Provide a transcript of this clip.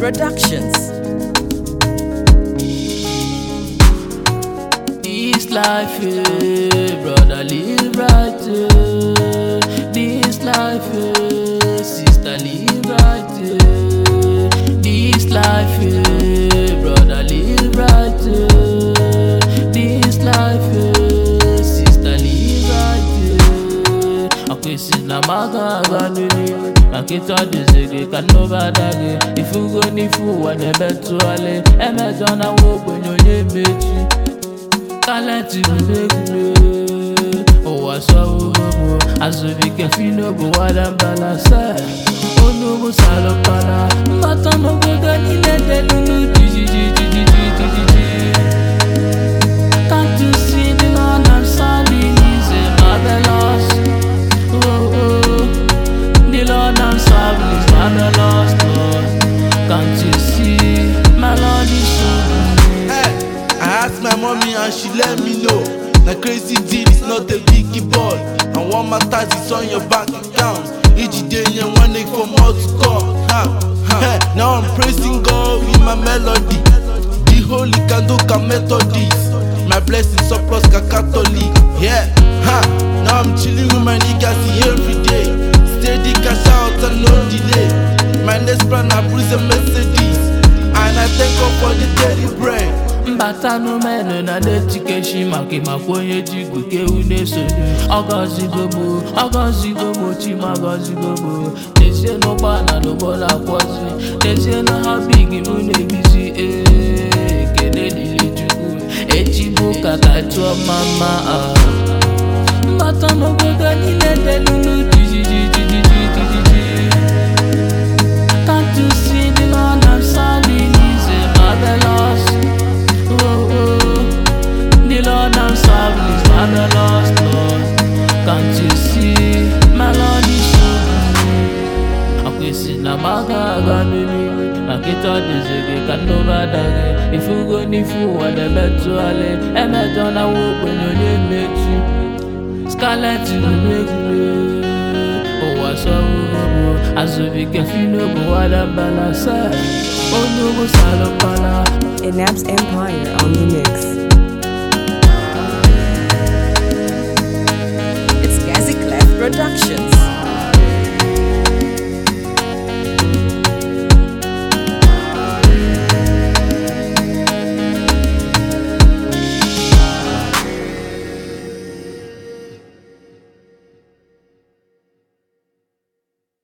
Productions. This life, eh, brother, live right. eh. This life, eh, sister, live right. eh. This life, eh, brother, live right. eh. This life, eh, sister, live right. eh. akwesị na maka aga n'elu maka ịtụ adịzi gị ka nnụbada gị ifugo n'ifu ụwa na-emetụgharị emejọ na nwa ogbenye onye mechi talenti mmegwure ụwa sọwụgobo azụbike finobu wadambalasa onugbu salụpala mmata n'obodo niile delulu jijijijijijijiji Can't you see the Lord I'm standing is a marvelous oh, oh. The Lord I'm serving is marvelous Lord Can't you see my Lord is so good Hey, I asked my mommy and she let me know. Na crazy deal is not a biggie ball. And one matters is on your bank account. Each day you one egg for more to come. Ha, ha. Hey, now I'm praising God with my melody. The holy Kandoka Methodist. My blessing surplus ka Catholic. Yeah, ha. Now I'm chilling with my niggas every day. Steady cash out and no delay. My next plan I bruise a Mercedes. And I thank God for the daily bread. mbata n'ụmenụ na na-etikechi maka ịmakwa onye ji igwe kewu na-esonye ọgọzigomo ọgọzigomo chimagọzigomo n'ezie n'ụgbọala n'ụgbọla akwọzi n'ezie na ha big mụ na-ebizi ee ekele dịrị chukwu echi bụ ụka ka tụọ mama mbata n'obodo niile delulu jijijijijijiji Can't you see the Lord I'm standing is a marvelous oh, oh. The Lord I'm serving is marvelous Lord Can't you see my Lord is so good akwesị na maka aga n'eluigwe maka ịtọ dịzi gị ka nnụbada gị ifugo n'ifu ụwa na-emetụgharị emejọ na nwa ogbenye onye mechi scarlet na-emegwure ụwa sọrụgobo azụbike finobu wadambalasa onugbu salụpala Enab's Empire on the mix. It's Gazi Clef Productions.